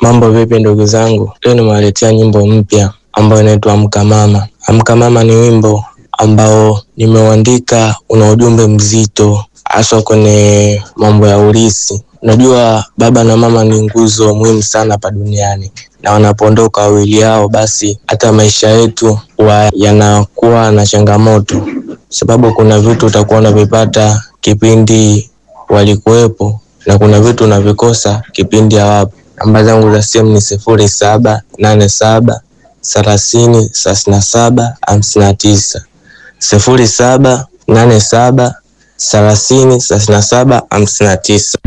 Mambo vipi ndugu zangu? Leo nimewaletea nyimbo mpya ambayo inaitwa Amka Mama. Amka Mama ni wimbo ambao nimeuandika, una ujumbe mzito haswa kwenye mambo ya ulisi. Unajua baba na mama ni nguzo muhimu sana hapa duniani, na wanapoondoka wawili hao, basi hata maisha yetu huwa yanakuwa na changamoto, sababu kuna vitu utakuwa unavipata kipindi walikuwepo na kuna vitu unavikosa kipindi hawapo. Namba zangu za simu ni sifuri saba nane saba thelathini thelathini na saba hamsini na tisa sifuri saba nane saba thelathini thelathini na saba hamsini na tisa.